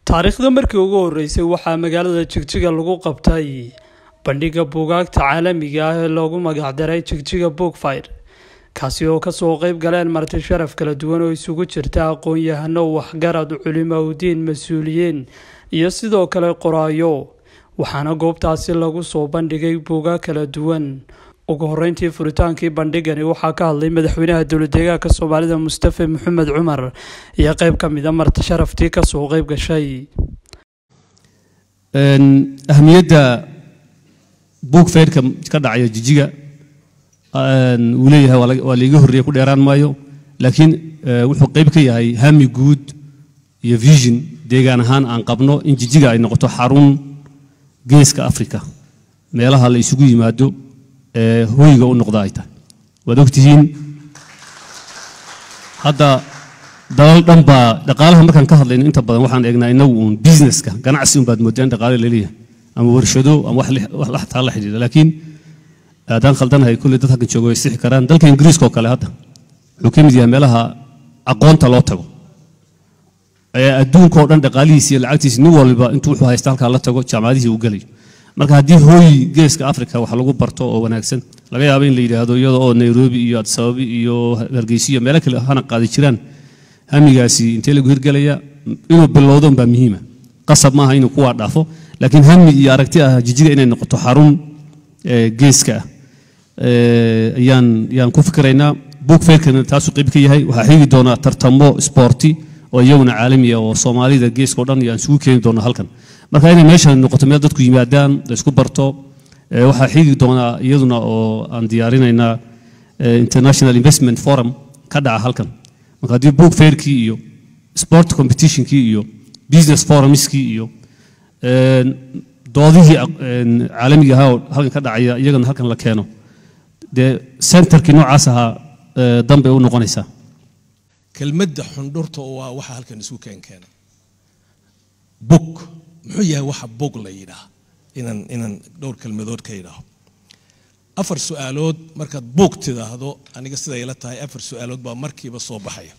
taariikhda markii ugu horeysay waxaa magaalada jigjiga lagu qabtay bandhiga buugaagta caalamiga ah ee loogu magacdaray jigjiga bookfire kaasi oo kasoo qeyb galeen marti sharaf kala duwan oo isugu jirta aqoon-yahano waxgarad culimaudiin mas-uuliyiin iyo sidoo kale qoraayo waxaana goobtaasi lagu soo bandhigay buugaag kala duwan ugu horeyntii furitaankii bandhigani waxaa ka hadlay madaxweynaha dowladeegaanka soomaalida mustafe maxamed cumar iyo qeyb ka mida marti sharaftii kasoo qeyb gashay ahamiyadda buug fayrka ka dhacaya jijiga wuu leeyahay waa laiga horreeya ku dheeraan maayo laakiin wuxuu qeyb ka yahay hami guud iyo vision deegaan ahaan aan qabno in jijiga ay noqoto xarun geeska africa meelaha la isugu yimaado ee hoyga u noqda ay tahay waad ogtihiin hadda dalal dhan baa dhaqaalaha markaan ka hadlayno inta badan waxaan eegnaa inagu uun businesska ganacsi un baad moodaan dhaqaale laleeyahay ama warshado ama wax taa la xidhiidha laakiin haddaan khaldanahay kulley dad halkan jooga way sixi karaan dalka ingiriiska oo kale hadda wuxuu ka mid yahay meelaha aqoonta loo tago ee adduunka oo dhan dhaqaalihiisa iyo lacagtiisa nin walba intuu wuxuu haysta halkaa la tago jaamacadihii uu gelayo marka haddii hooy geeska africa wax lagu barto oo wanaagsan laga yaabo in la yidhaahdo iyada oo nairobi iyo adsababi iyo hargeysa iyo meelo kale hana qaadi jiraan hamigaasi intee lagu hirgelaya inuu bilowdo unbaa muhiima qasab maaha inuu kuwaa dhaafo laakiin hami iyo aragti ah jijiga inay noqoto xarun geeska ah ayaan ayaan ku fikiraynaa book fairkana taasuu qayb ka yahay waxaa xigi doonaa tartamo sporti oo iyaguna caalami ah oo soomaalida geeska o dhan iyo aan isugu keeni doono halkan marka inay meeshan noqoto meel dadku yimaadaan la isku barto waxaa xigi doonaa iyaduna oo aan diyaarinaynaa international investment forum ka dhaca halkan marka haddii book fairkii iyo sport competitionkii iyo business forumskii iyo doodihii caalamiga ahaa oo halkan ka dhacaya iyagana halkan la keeno dee centerkii noocaas ahaa danbay u noqonaysaa kelmadda xundhurta waa waxa halkan isu keenkeenay bug muxuu yahay waxa bug la yidhaah inaan inaan dhowr kelmadood ka yidhaaho afar su-aalood markaad bug tidaahdo aniga siday la tahay afar su-aalood baa markiiba soo baxaya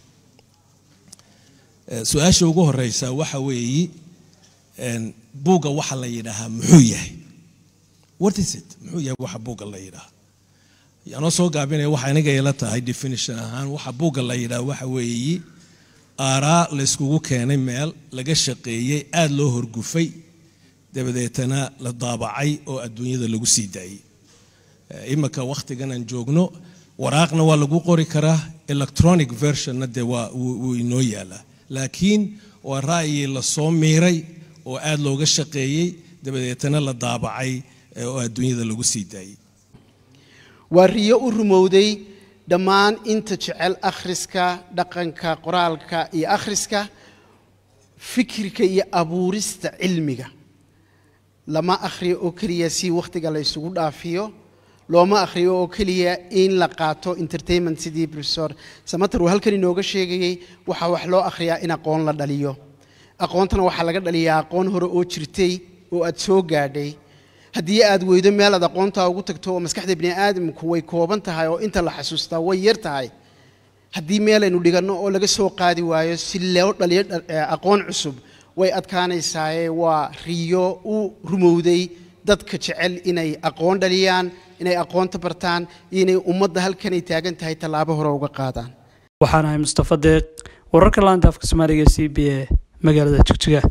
su-aasha ugu horeysa waxa weeyi buugga waxa la yidhaahaa muxuu yahay what is it muxuu yahay waxa buugga la yidhaaha yaanoo soo gaabinaya waxa aniga ila tahay definition ahaan waxa buugga la yidhaha waxa weeyi aaraa layskugu keenay meel laga shaqeeyey aada loo horgufay dabadeetana la daabacay oo adduunyada lagu sii daayey iminka wakhtigan aan joogno waraaqna waa lagu qori karaa electronic versionna dee waa wuu inoo yaalaa laakiin waa ra'yi la soo miiray oo aada looga shaqeeyey dabadeetana la daabacay oo adduunyada lagu sii daayey waa riyo u rumowday dhammaan inta jecel akhriska dhaqanka qoraalka iyo akhriska fikirka iyo abuurista cilmiga lama akhriyo oo keliya si wakhtiga la ysugu dhaafiyo looma akhriyo oo keliya in la qaato entertainment sidii professor samater uu halkan inooga sheegayey waxaa wax loo akhriyaa in aqoon la dhaliyo aqoontana waxaa laga dhaliyaa aqoon hore oo jirtay oo aad soo gaadhay haddii aad weydo meel aad aqoontaa ugu tagto oo maskaxda bini aadamku way kooban tahay oo inta la xasuustaa way yar tahay haddii meel aynu dhiganno oo laga soo qaadi waayo si loo dhaliyo aqoon cusub way adkaanaysaaye waa riyo u rumowday dadka jecel inay aqoon dhaliyaan inay aqoonta bartaan iyo inay ummadda halkanay taagan tahay tallaabo hore uga qaadaan waxaan ahay mustafa deeq wararka laanta afka soomaaliga c b a magaalada jigjiga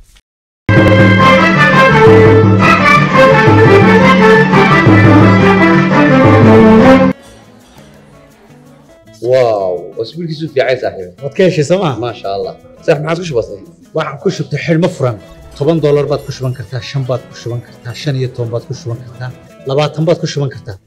واو اسبوع كيسو في عايز صاحبي waad ka heshay sooma ما شاء الله صح ما عادش بسيط waxaan ku shubtay xidhmo furan toban doolar baad ku shuban kartaa shan baad ku shuban kartaa shan iyo toban baad ku shuban kartaa labaatan baad ku shuban kartaa